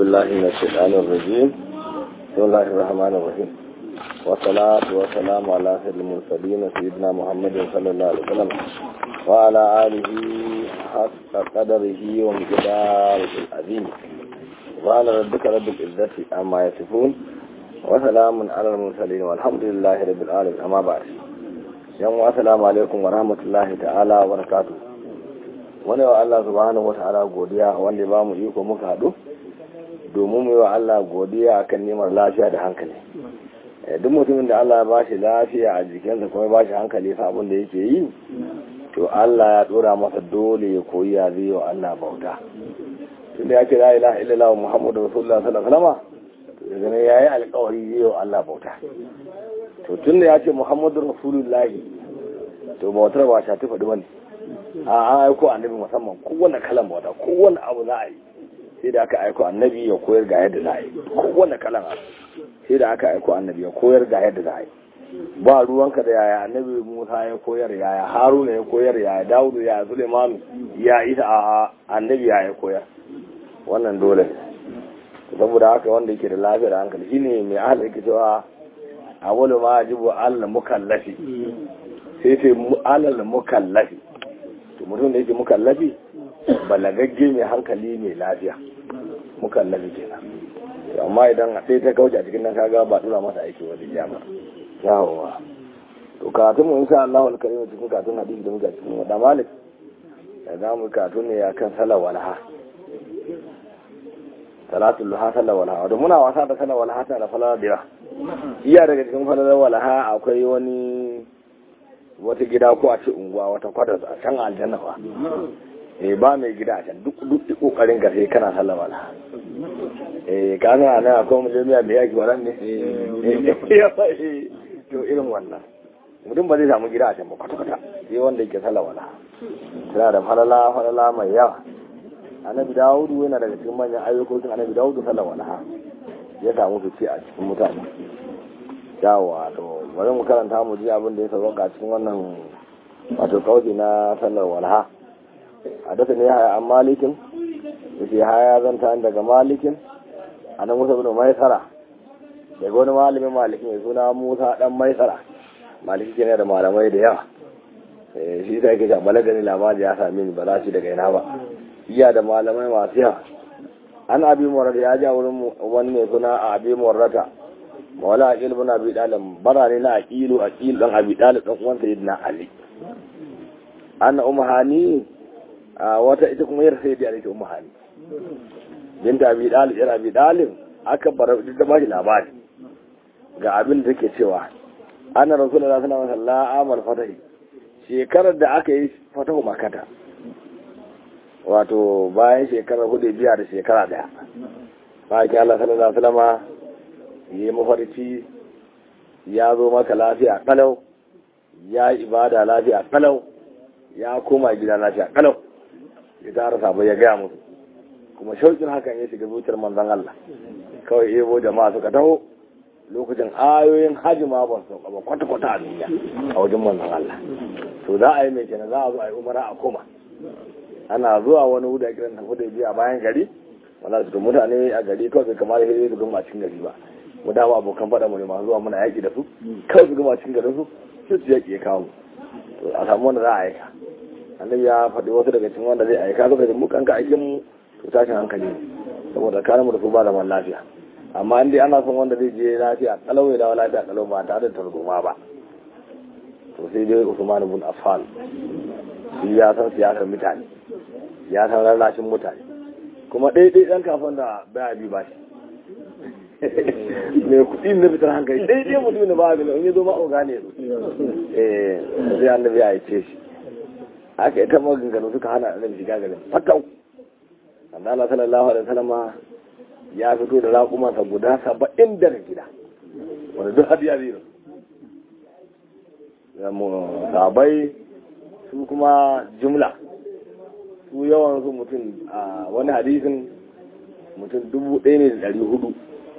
بالله من الشيطان الرجيم بسم الله الرحمن الرحيم والصلاة والسلام على سيد المرسلين سيدنا محمد صلى الله عليه وسلم وعلى آله حق قدره ومقداره العظيم سبحان ربك رب العزة عما يصفون وسلام على المرسلين والحمد لله رب العالمين أما بعد يوم السلام عليكم ورحمة الله تعالى وبركاته wani wa Allah subhanahu wa ta'ala godiya wanda ba mu iko muka haɗu domin mu yi wa Allah godiya akan neman lafiya da hankali duk mutumin da Allah ba shi lafiya a jikinsa kuma ba shi hankali sabon da yake yi to Allah ya dora masa dole ya koyi ya zai wa Allah bauta tunda ya ce la ilaha illallah muhammadu rasulullah sallallahu alaihi wasallam to daga ne yayi alƙawari zai wa Allah bauta to tunda ya ce muhammadu rasulullah to bautar ba ta tafi bane a an aiko annabi musamman kowane kalan bauta kowane abu za a yi sai da aka aiko annabi ya koyar ga yadda za a yi kowane kalan abu sai da aka aiko annabi ya koyar ga yadda za a yi ba ruwanka da yaya annabi musa ya koyar yaya haruna ya koyar yaya dawudu yaya sulemanu ya isa a annabi ya ya koyar wannan dole ne saboda haka wanda yake da lafiya da hankali shine mai ahal yake cewa awwalu ma yajibu alal mukallafi sai sai alal mukallafi to mutum da yake mukallafi balagagge mai hankali mai lafiya mukallafi kenan amma idan sai ta kauce a cikin nan kaga ba dura masa aiki wani jama yawowa to karatun mu insha Allah alkarim cikin karatun hadisi da muka cikin wada malik da za mu karatun ne ya kan salar walha salatul luha salar walha da muna wasa da salar walha ta da falar dira iya daga cikin falar walha akwai wani wata gida ko a ce unguwa wata kwatar a can aljanna ba eh ba mai gida a can duk duk kokarin ka sai kana sallama na eh ka ga nan akwai mu jami'a da yaki wannan ne to irin wannan mutum ba zai samu gida a can ba kwata kwata sai wanda yake sallama na tana da falala falala mai yawa annabi dawudu yana daga cikin manyan ayyukokin annabi dawudu sallama na ya samu fice a cikin mutane yawa to bari mu karanta mu ji abin da ya sauka cikin wannan wato kauci na sallar walha hadasa ne haya an malikin yace haya zanta daga malikin anan musa bin maisara daga wani malamin malikin mai suna musa dan maisara maliki ke da malamai da yawa shi ta yake ja balagani labari ya sami ni ba za shi daga ina ba iya da malamai masu yawa an abi murata ya ja wurin wani mai suna abi murata mawala aqil bin abi dalib barane na aqilu aqil dan abi dalib dan uwan sayyidina ali anna umhani wata ita kuma yar sayyidi ali ta umhani binta abi dalib yar abi dalib aka bar da ba shi labari ga abin da take cewa anna rasulullahi sallallahu alaihi wasallam amal fatahi shekarar da aka yi fatahu makata wato bayan shekarar hudu biya da shekara daya bayan Allah sallallahu alaihi wasallam yi mafarki ya zo maka lafiya kalau ya yi ibada lafiya kalau ya koma gida lafiya kalau ya tara sabo ya gaya musu kuma shaukin hakan ya shiga zuciyar manzon Allah kawai ebo jama'a suka taho lokacin ayoyin haji ma ban sauka ba kwata-kwata a duniya a wajen manzon Allah to za a yi mai kenan za a zo a yi umara a koma ana zuwa wani wuda kiran tafi da biya bayan gari wala su mutane a gari kawai kamar yadda su gama cikin gari ba mu dama abokan faɗa mu ne masu zuwa muna yaƙi da su kawai su gama cikin garin su sai su yaƙi ya kawo mu to a samu wanda za a aika annabi ya faɗi wasu daga cikin wanda zai aika suka ce mu kanka aikin mu to tashin hankali ne saboda kare mu da su ba zaman lafiya amma in dai ana son wanda zai je lafiya kalau ya dawo lafiya kalau ba tare da tarzoma ba to sai dai Usman ibn Affan shi ya san siyasar mutane ya san rarrashin mutane kuma ɗaiɗai ɗan kafin da baya bi ba shi mai kuɗi na fitar hankali ɗai ɗai mutum da ba a gani in yi zo ma'auga ne su eh sai annabi ya ce shi aka ita maganganu suka hana annabi shiga garin fatau amma Allah sallallahu alaihi wasallam ya fito da raƙumansa guda saba'in daga gida wanda duk hadiya zai rasu sabai su kuma jumla su yawan su mutum a wani hadisin mutum dubu ɗaya ne da ɗari hudu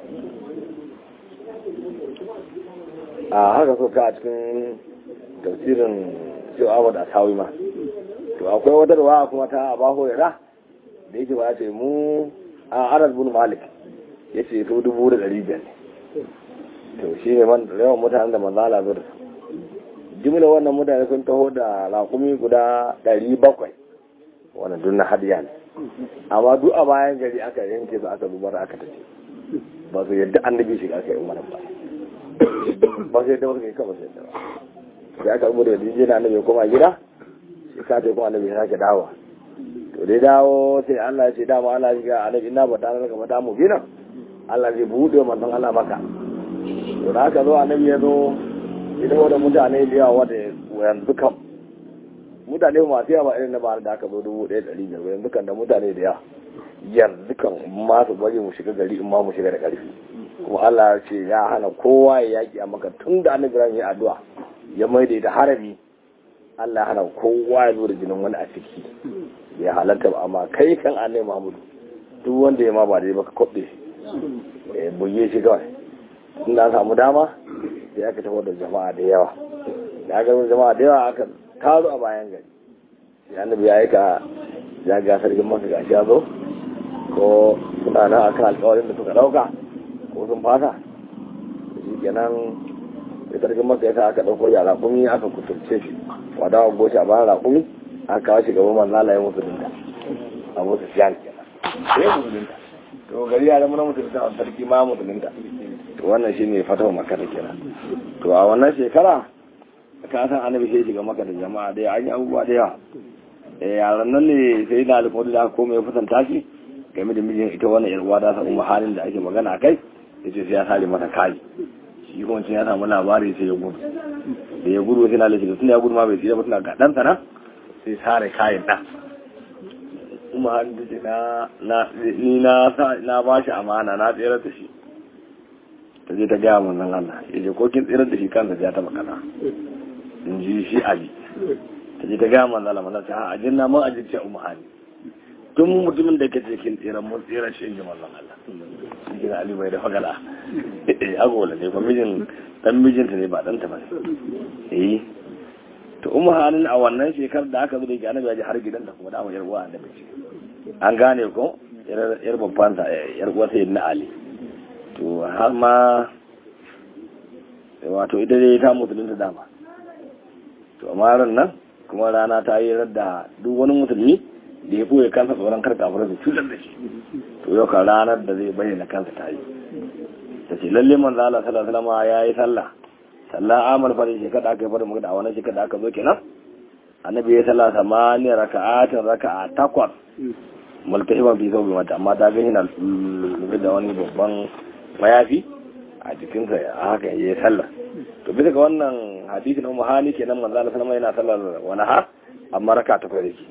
a haka so ka a cikin tafsirin cewa abu da sawi ma to akwai wata ruwa kuma ta abaho yara da yake ba ce mu a anas bin malik ya ce su dubu da ɗari biyar ne to shi ne man yawan mutanen da manzo Allah zura jimla wannan mutane sun taho da raƙumi guda ɗari bakwai wannan duk na hadiya ne amma duk a bayan gari aka yanke su aka zubar aka tafi ba su yadda annabi shiga aka yi umarar ba ba su yadda ba su kai kawai su yadda ba sai aka rubuta da dijina annabi ya koma gida shi ka ce kuma annabi ya sake dawowa to dai dawo sai Allah ya ce dama Allah ya ga annabi ina ba ta naka ba ta mu gina Allah zai buɗe manzon Allah maka to da aka zo annabi ya zo idan wanda mutane da yawa wanda yanzu kam mutane masu yawa irin na bara da aka zo dubu ɗaya ɗari biyar yanzu kan da mutane da yawa yanzu kan ma su bari mu shiga gari in ma mu shiga da ƙarfi kuma Allah ya ce ya hana kowa ya yaƙi a maka tun da annabi Ibrahim ya addu'a ya maida da harami Allah ya hana kowa ya zo da jinin wani a ciki ya halatta ba amma kai kan annabi Muhammadu duk wanda ya ma ba dai baka kwaɓe shi ya buge shi kawai tun da samu dama sai aka taho da jama'a da yawa da aka jama'a da yawa aka tazo a bayan gari sai annabi ya aika ya ga sarkin maka gashi ya zo ko suna nan akan alƙawarin da suka ɗauka ko sun fasa shi kenan sai sarkin maka ya sa aka ɗauko ya raƙumi aka kuturce shi wadawa goshi a bayan raƙumi aka kawo shi gaban manzala ya musulunta a musu siyan kenan sai ya musulunta to gari ya zama na musulunta a sarki ma musulunta to wannan shi ne fatawa makar kenan to a wannan shekara ka san annabi sai shiga maka da jama'a da an yi abubuwa da yawa eh yaran nan ne sai na alƙawari da komai ya kusanta shi game da mijin ita wannan yar uwa da sa umma halin da ake magana kai yace sai ya sare mata kai shi kuma ya samu labari sai ya gudu da ya gudu sai na lafiya tun ya gudu ma bai tsira ba tana ga dan sana sai sare kayan dan umma halin da ce na na ni na na ba shi amana na tsira da shi ta je ta gaya mun nan Allah ya je ko kin tsirar da shi kansa ya taba kaza in ji shi abi ta je ta gaya mun Allah mun ta a jinna mun ajirce umma hali tun mutumin da kace kin tsirar mun tsirar shi in ji manzon Allah shi Ali bai da fagala eh agola ne ko mijin dan mijinta ne ba dan ta ba eh to umma halin a wannan shekar da aka zo da annabi ya ji har gidan da kuma da mu yarwa annabi an gane ko yar babban ta yar uwa sai na Ali to har ma wato ita dai ta musulunta dama to amma ran nan kuma rana ta yi da duk wani musulmi da ya ɓoye kansa tsoron kar kafirai su cutar da shi to yau kan ranar da zai bayyana kansa ta yi ta ce lalle manzo Allah sallallahu alaihi wasallam ya yi sallah sallah amal fa shekara da aka yi fara magana a wannan shekara da aka zo kenan annabi ya sallah samaniya raka'atin raka'a takwas multahiban fi saubi mata amma ta ga yana lura da wani babban mayafi a jikinsa haka ya yi sallah to bisa ga wannan hadisi na muhani kenan manzo Allah sallallahu yana sallar wani ha amma raka ta fara ki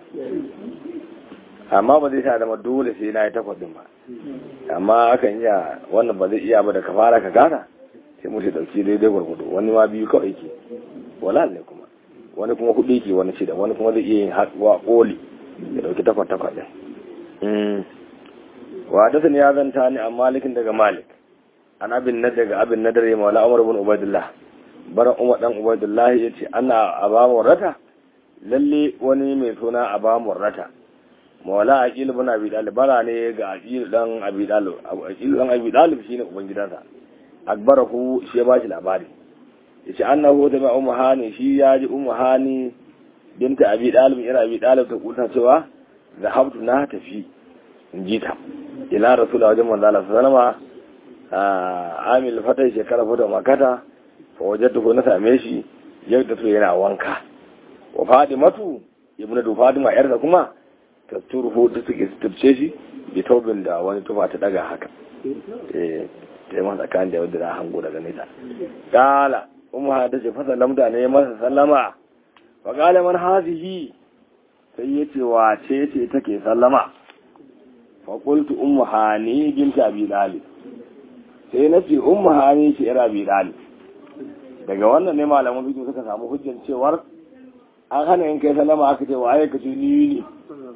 amma ba zai sa zama dole sai na yi takwas din ba amma akan iya wannan ba zai iya ba da ka fara ka gana sai mutu dauki daidai gwargwado wani ma biyu kawai ke wala ne kuma wani kuma hudu ke wani shida wani kuma zai iya yin haɗuwa koli ya dauki takwas takwas ɗin wa da ya zanta ni a malikin daga malik an abin na daga abin na dare maula umar bin ubaidullah bara umar dan ubaidullah ya ce ana aba murrata lalle wani mai suna aba murrata maula aqil bin abi dalib bara ne ga aqil dan abi dalib aqil dan abi dalib shine uban gidansa akbarahu shi ya ba shi labari yace annahu da ma ummu hani shi ya ji ummu hani binta abi dalib ira abi dalib ta kuta cewa zahabtu na tafi in ji ta ila rasulullah wajen manzo Allah sallallahu alaihi wasallam amil fatai shekara fata makata fa wajadtu na same shi yadda to yana wanka wa fadimatu ibnu du fadima yarda kuma ta turhu da suke tubce shi bi tobin da wani tufa ta daga haka eh sai masa kan da wadda hango daga nesa kala umma ta ce fasa lamda ne masa sallama wa qala man hazihi sai yace wace ce take sallama fa qultu ummu hani binti abi dalib sai na ce ummu hani ce yar abi dalib daga wannan ne malaman bidiyo suka samu hujjan cewar an hana yin kai sallama aka ce wa ayyuka ce ni ne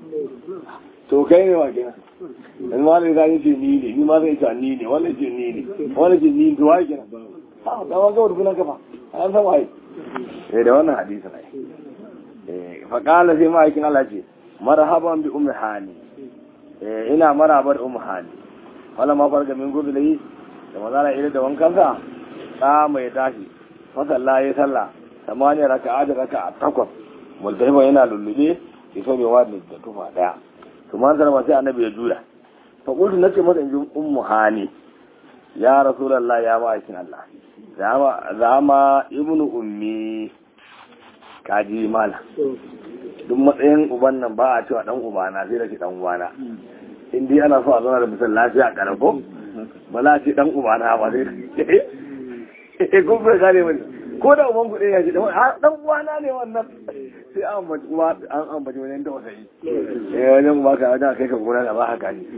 to kai ne wa kenan in ma ne zai ce ni ne ni ma zai ce ni ne wannan ce ni ne wannan ce ni to wai kenan ha da wa ga wurin kafa an san wai eh da wannan hadisi ne eh fa qala sai ma yakin Allah ce marhaban bi ummi hani eh ina maraba da ummu hani wala ma farga min gudu lai da mazala ire da wankansa da mai tashi fa sallah ya sallah samaniya raka'a da raka'a takwas multahima yana lullube ya so bai wani da tufa daya to man zarma sai annabi ya juya fa qultu nace masa inji ummu hani ya rasulullah ya ba aikin Allah zama zama ibnu ummi kaji mala duk matsayin uban nan ba a cewa dan ubana sai da ke dan ubana in dai ana so a zauna da mutum lafiya a karako ba za a ce dan ubana ba sai kun bai gane mani ko da uban kuɗe ya ce dan uwana ne wannan sai an ambaci uwa an ambaci wajen ta wasayi eh wajen uba ka wajen kai ka gona da ba haka ne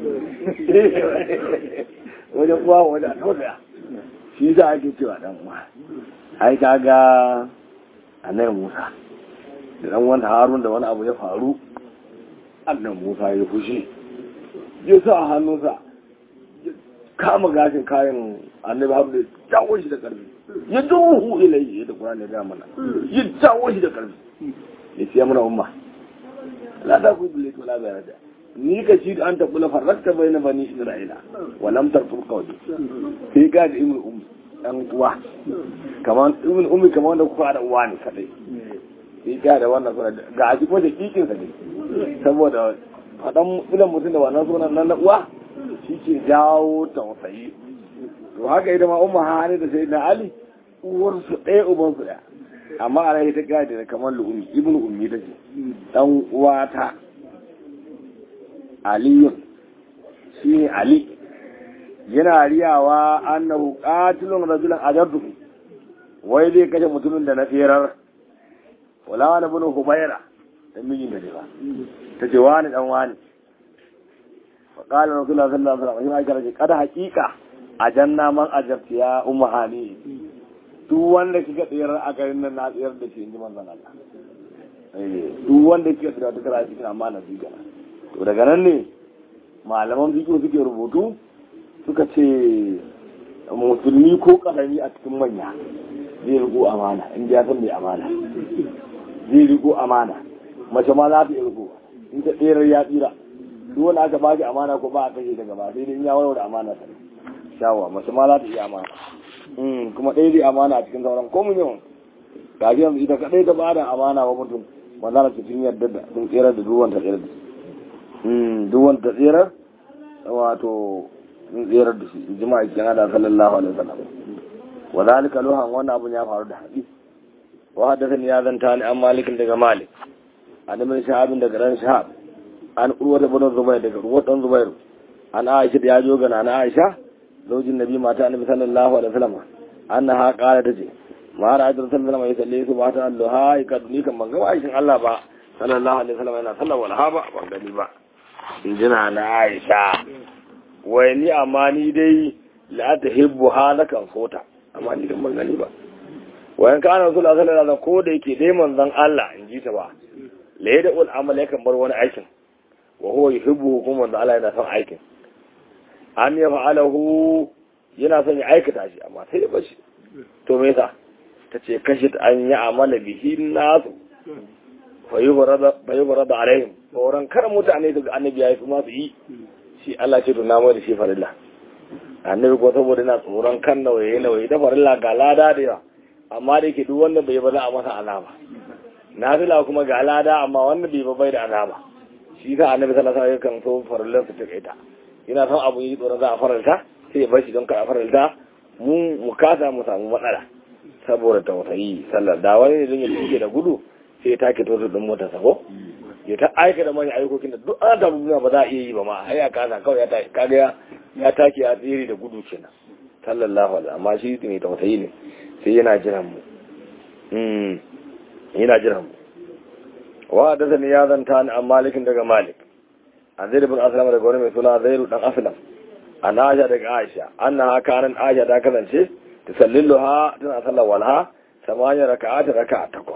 wajen uwa wajen a tausaya shi za ake cewa dan uwa ai ka ga annabi Musa da dan wanda Harun da wani abu ya faru annabi Musa ya fushi ya sa hannunsa kama gashin kayan annabi Harun ya jawo shi da karfi ya duhu ilayhi da Qur'ani ya mana ya jawo shi da karfi ya ce mana umma la ta ku bile to la ba da ni ka ci an ta kula farrakta bayna bani isra'ila wa lam tarfur qawli sai ga da ibnu ummi dan uwa kaman ibnu ummi kaman wanda kuka da uwa ne kadai sai ga da wannan sunan ga aji ko da kikin sa ne saboda fadan ilan mutum da wannan sunan nan na uwa shi ke jawo tausayi to haka ita ma umma hani da sayyidina ali uwar su ɗaya uban su ɗaya amma a rai ta gadi da kamar lu'umi ibnu ummi ta ce dan uwata aliyun shi ne ali yana riyawa annahu qatilun rajulan ajabtuhu wai zai kashe mutumin da na tsirar wala wani bin humaira dan mijin da ne ba ta ce wani dan wani fa qala rasulullah sallallahu alaihi wasallam ya kada haqiqa ajanna man ajabti ya ummu hani duk wanda kika tsirar a garin nan na tsayar da shi inji manzon Allah eh duk wanda kika tsirar da kara cikin amana zika to daga nan ne malaman fiqh suke rubutu suka ce musulmi ko karami a cikin manya zai riko amana in ya san mai amana zai riko amana mace ma za ta riko in ta tsirar ya tsira duk wanda aka baki amana ko ba a kashe daga ba sai dai in ya warware amana ta shawa mace ma za ta iya amana kuma ɗaya zai amana a cikin sauran ko mun yawan gaji yanzu ita kaɗai ta bada amana wa mutum wanda na cikin yadda da sun tsere da duwan ta tsere da shi duwan ta tsere wato sun tsere da shi jima'a cikin da sallallahu alaihi wasallam wa zalika luhan wannan abun ya faru da hadisi wa haddathani ya zanta ni an malikin daga malik an min shahabin daga ran shahab an urwa da bin zubair daga urwa dan zubair an aisha da ya jo gana na aisha zaujin nabi mata annabi sallallahu alaihi wasallam annaha qala tace ma ra'aytu sallallahu alaihi wasallam su mata Allah ya kadu ni kan ban ga aishin Allah ba sallallahu alaihi wasallam yana sallar walha ba ban gani ba in jina na Aisha wai ni amma ni dai la tahibbu halakan fota amma ni kan ban gani ba wayan kana sallallahu alaihi wasallam ko da yake dai manzon Allah in ji ta ba la yada ul amal yakan bar wani aikin wa huwa yuhibbu kuma manzon Allah yana son aikin an ya fa'alahu yana son ya aikata shi amma sai ya bashi to me yasa ta ce kashi an yi amala bihi nasu fa yi da alaihim tsoron kar mutane daga annabi ya yi su masu yi shi Allah ce to namu da shi farilla annabi ko saboda yana tsoron kan nawaye nawaye da farilla ga lada da yawa amma da yake duk wanda bai ba za a masa alama nafila kuma ga lada amma wanda bai ba bai da alama shi sa annabi sallallahu alaihi wasallam kan so farillan su take ta yana son abu yi tsoron za a faralta sai ya bar shi don ka a faralta mu mu kasa mu samu matsala saboda tausayi sallar da wani ne don ya tuke da gudu sai ya take tosu din motar sako ya ta aika da manyan aikokin da duk an tabu ba za a iya yi ba ma har ya kasa kawai ya take kaga ya take ya tsere da gudu kenan sallallahu alaihi amma shi mai tausayi ne sai yana jiran mu mm yana jiran mu wa da zan ya zanta ni an malikin daga malik an zai bin aslam daga wani mai suna zairu dan aslam an aisha daga aisha annaha kanan aisha ta kasance tusalliluha tana sallar walha samaniya raka'at raka'a takwas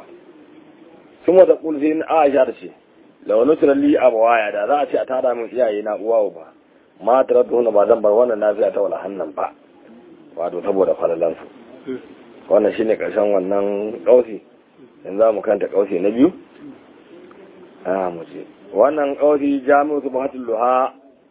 kuma da kul sai aisha ta ce law nutrali abawaya da za a ce a tada min iyaye na uwa ba ma taratu ba zan bar wannan nafiya ta wala hannan ba wato saboda falalan su wannan shine karshen wannan kausi yanzu za mu kanta kausi na biyu a mu ce wannan kausi jami'u subhatul luha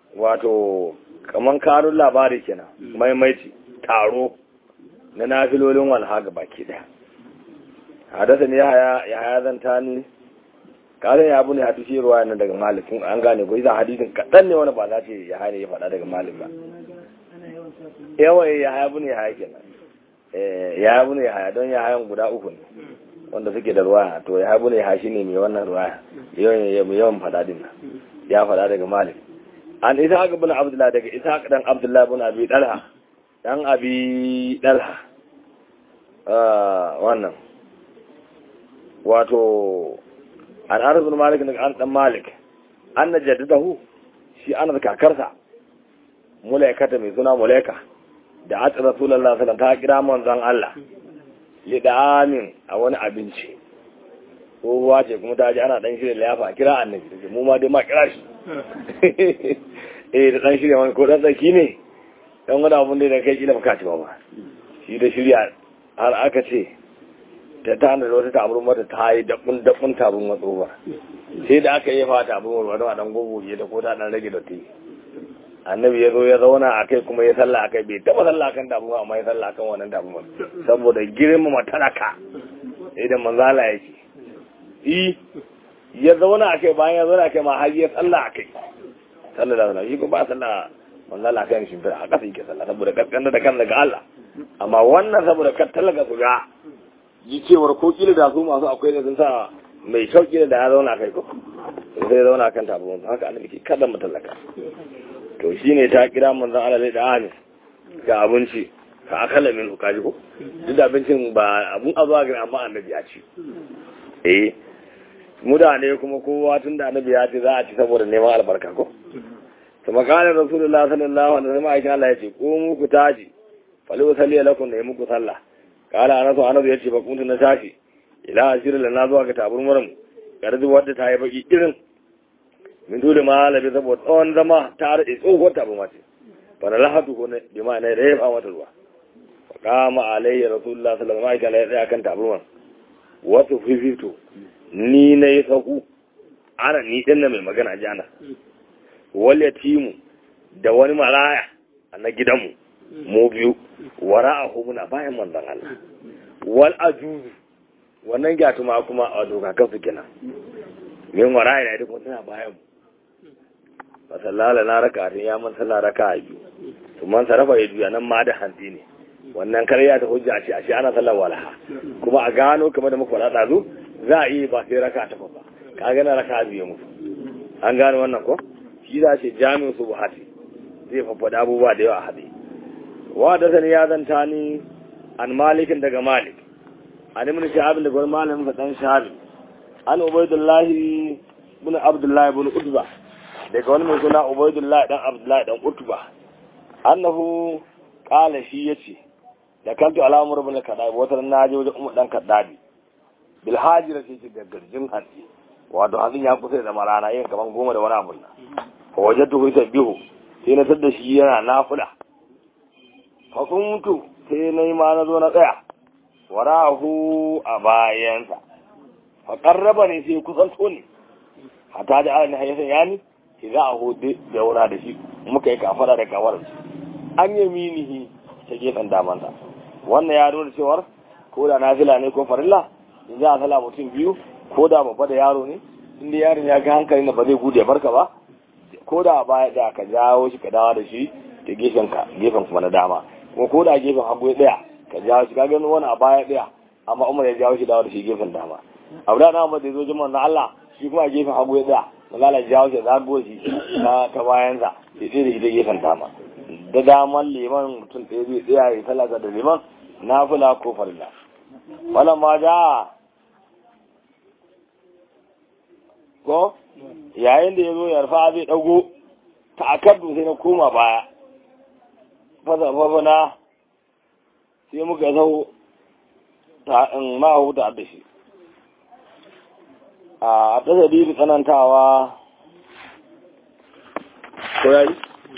wato kaman karun labari kenan maimaiti taro na nafilolin walha ga baki daya hadasa ne ya haya zanta ni kare ya abu ne a tushe ruwa na daga malikin an gane ko idan hadisin kaɗan ne wani ba za ce ya haya ne ya faɗa daga malik ba yawa ya haya abu ne ya haya kenan ya abu ne ya haya don ya hayan guda uku ne wanda suke da ruwa to ya abu ne ya haya shine mai wannan ruwa yawan yawan faɗa din nan ya faɗa daga malik an isa haka bin abdullahi daga isa haka dan abdullahi bin abi dalha dan abi dalha wannan wato an anas bin malik daga an dan malik an na jaddadahu shi ana da kakarsa mulaikata mai suna mulaika da atsa rasulullah sallallahu ta kira manzon Allah li da amin a wani abinci tsohuwa ce kuma ta ji ana dan shirya liyafa a kira annabi mu ma dai ma kira shi eh da dan shirya wani ko dan tsaki ne dan wani abun da kai kila baka ci ba ba shi da shirya har aka ce ta tana da wata tabarun mata ta yi dabun dabun tabarun matso ba sai da aka yi fata abin warwa don a dan gogoge da ko ta dan rage dotti annabi ya zo ya zauna a kai kuma ya salla a kai bai taba salla kan damuwa amma ya salla kan wannan damuwa saboda girmama talaka idan manzala yake yi ya zauna a kai bayan ya zauna a kai ma har ya salla a kai sallallahu alaihi wasallam ba salla manzala kan shi a kasa yake salla saboda kaskanta da kan daga Allah amma wannan saboda kan talaka su ga yi cewar ko kila da su masu akwai da sun sa mai sauki da ya zauna kai ko sai zauna kan tabuwan haka annabi ke kada mutallaka to shine ta kira manzon Allah da amin ga abinci ka akala min ukaji ko duk da abincin ba abun azuwa ga amma annabi ya ci eh mutane kuma kowa tun da annabi ya ce za a ci saboda neman albarka ko to makalar rasulullah sallallahu alaihi wasallam aisha Allah ya ce ko muku taji fali usalli lakum da muku sallah kala anasu anasu ya ce ba kuntu na tashi ila asiri da na zuwa ga taburmuran garzi wadda ta yi baki irin min dole ma labi saboda tsawon zama ta rade tsohuwar taburma ce bana lahatu ko ne bi ma ne da ya fa mata ruwa fa kama alayhi rasulullah sallallahu alaihi wasallam ya tsaya kan taburman wato fifito ni na yi saku ana ni din mai magana jana wal yatimu da wani maraya na gidanmu mu biyu wara'ahu muna bayan manzon Allah wal ajuzu wannan gyatuma kuma a dokakan su kenan min wara'i da duk suna bayan mu masallala na raka tun ya man sallah raka a biyu to man sarrafa ya juya nan ma da hanzi ne wannan karya ta hujja ce a shi ana sallar walaha kuma a gano kamar da muka faɗa ɗazu za a iya ba sai raka ta ba ka gana raka biyu musu an gano wannan ko shi za ce jami'in su buhati zai faffada abubuwa da yawa a haɗe wa da sani ya zanta ni an malikin daga malik an ibn shahabin daga wani malamin sa dan shahabi an ubaidullahi ibn abdullahi ibn utba daga wani mai suna ubaidullahi dan abdullahi dan utba annahu qala shi yace da kanto alamur ibn kadabi wata na je wajen umar dan kadabi bil hajira sai ga garjin hanci wato hadin ya kusa da marana yin kaman goma da wani abu na fa wajadtu yusabbihu sai na tada shi yana nafila fa kuntu sai na yi ma na zo na tsaya warahu a bayansa fa qarraba ne sai kusanto ne hata da alani hayyan yani ki za a hudu da wura da shi muka yi kafara da kawar an yaminihi ta gefen damansa wannan ya nuna cewar ko da nafila ne ko farilla in za a sala mutum biyu ko da babba da yaro ne inda yaron ya ga hankali na ba zai gude barka ba ko da baya da ka jawo shi ka dawo da shi ta gefen ka gefen kuma na dama kuma ko da gefen hagu ya daya ka jawo shi ka gani wani a baya daya amma umar ya jawo shi dawo da shi gefen dama abu da na da ya zo jima na Allah shi kuma a gefen hagu ya daya malala ya jawo shi zago shi ta ta bayansa ya tsaye da shi da gefen dama da daman liman mutum ɗaya zai tsaya ya talaka da liman na fula ko farilla wannan ma ja ko yayin da ya zo yarfa zai ɗago ta akaddu sai na koma baya fasa fafana sai muka zau ta in ma'ahu ta da shi a ta sadiru tsanantawa ko yayi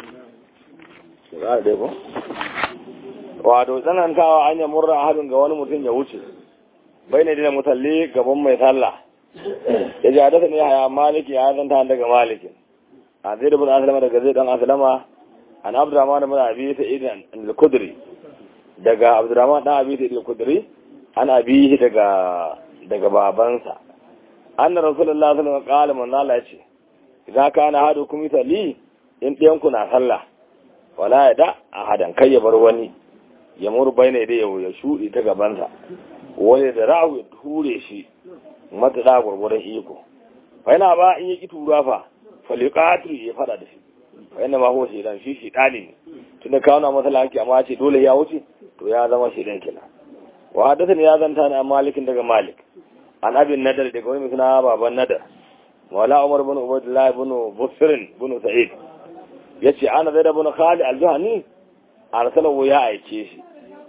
da ko wato tsanantawa an yi murra hadin ga wani mutum ya wuce bai ne da musalli gaban mai sallah ya ji hadasa ne haya maliki ya zanta daga maliki a zai da bin asalama daga zai dan asalama an abdurrahman bin abi sa'id al-kudri daga abdurrahman dan abi sa'id al-kudri an abi daga daga babansa anna rasulullahi sallallahu alaihi wasallam qala man Allah yace idan kana hadu kum li in ɗayan ku na sallah wala ya da ahadan kai ya bar wani ya mur bayne da yau ya shudi ta gabansa wani da ra'u ya ture shi mata da gurgurdan iko fa yana ba in yi tura fa faliqatu ya fada da shi fa yana ma ho shedan shi shi dali ne tunda kawo na masala haki amma ce dole ya wuce to ya zama shedan kenan wa hadathani ya zanta na malikin daga malik an abin nadar daga wani suna baban nadar wala umar bin ubaydullah bin busrin bin sa'id yace ana zai da bin khali al-juhani arsalahu ya aike shi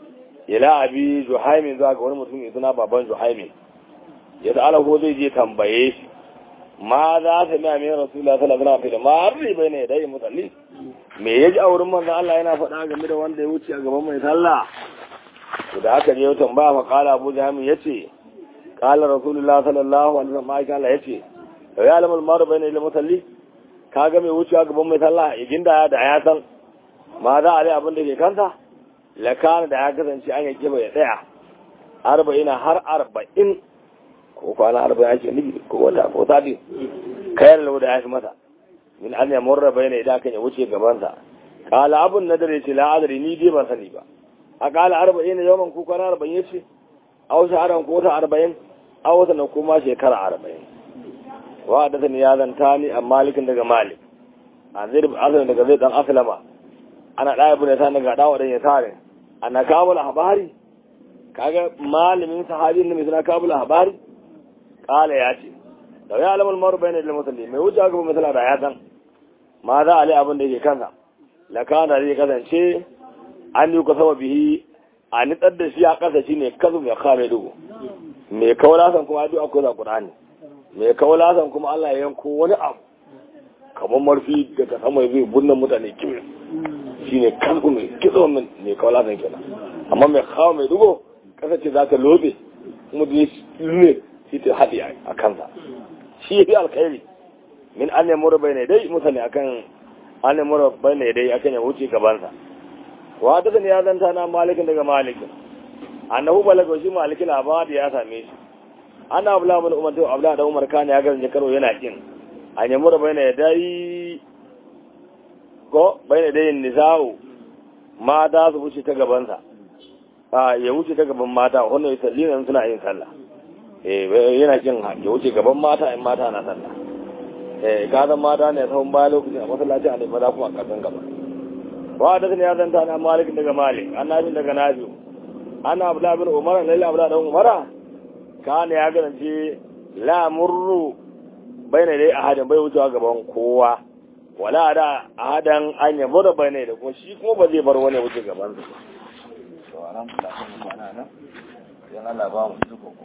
ila abi juhaimin zuwa ga wani mutum mai suna baban juhaimin ya da ko zai je tambaye shi ma za ta mai amin rasulullah sallallahu alaihi wasallam ma arri bai ne dai musalli me yaji a wurin manzon Allah yana faɗa game da wanda ya wuce a gaban mai sallah to da aka je tambaya fa qala abu juhaimin yace qala rasulullah sallallahu alaihi wasallam ma kala yace ya alamul maru bai ne da musalli kaga mai wuce a gaban mai sallah igin da da ya san ma za a rai abin da ke kanta lakana da ya kasance an yake bai tsaya arba'ina har arba'in ko kwana arba'in ake nufi ko wata ko sati kayan lau da ya fi masa min an yamur raba yana idan kan ya wuce gabansa kala abun na dare ce la'adari ni dai ban sani ba a kala arba'in na yawan ko kwana arba'in ya ce a wasu haran ko wata arba'in a wata na kuma shekara arba'in wa da sani ya zanta ni a malikin daga malik a zai da daga zai dan asalama ana ɗaya bu ne ta daga ɗawa ɗan ya tare ana kabula habari kaga malamin sahabin ne mai suna kabula habari kala ya ce da ya alamul maru bai ne da musulmi mai wuce aka misala da ya san ma za a li abin da yake kansa la kana zai kasance an yi kusa wa bihi a nitsar da shi a ƙasa shi ne kazu mai kame dugu mai kaulasan kuma duk akwai za ƙur'ani mai kaulasan kuma Allah ya yanko wani abu kamar marfi daga sama zai bunnan mutane kimi shi ne kanku mai kitso mai kaulasan kenan amma mai kawo mai dugo ƙasa ce za ta lobe kuma da ne shi ta haɗe a kansa shi ya fi alkhairi min an ne mura bai ne dai mutane akan an ne mura bai ne dai akan ya wuce gabansa wa ta ya zanta na malikin daga malikin annahu balaga shi malikin abadi ya same shi ana abla bin umar to abla da umar kana ya ga karo yana kin an yi mura bai ne dai ko bai ne dai nisa'u mata su wuce ta gabansa a ya wuce ta gaban mata wannan ya salli suna yin sallah eh yana kin ya wuce gaban mata in mata na sallah eh gadan mata ne sahun baya lokacin a masallaci a ne maza kuma a kasan gaba wa da ya zanta na malik daga malik annabi daga nabi ana abla bin umar lalle abla da umara kana ya garance la murru bayna dai ahadin bai wucewa gaban kowa wala da ahadan an yabo da bayna da kuma shi kuma ba zai bar wani wuce gaban sa to alhamdulillah kuma ana nan yan Allah ba mu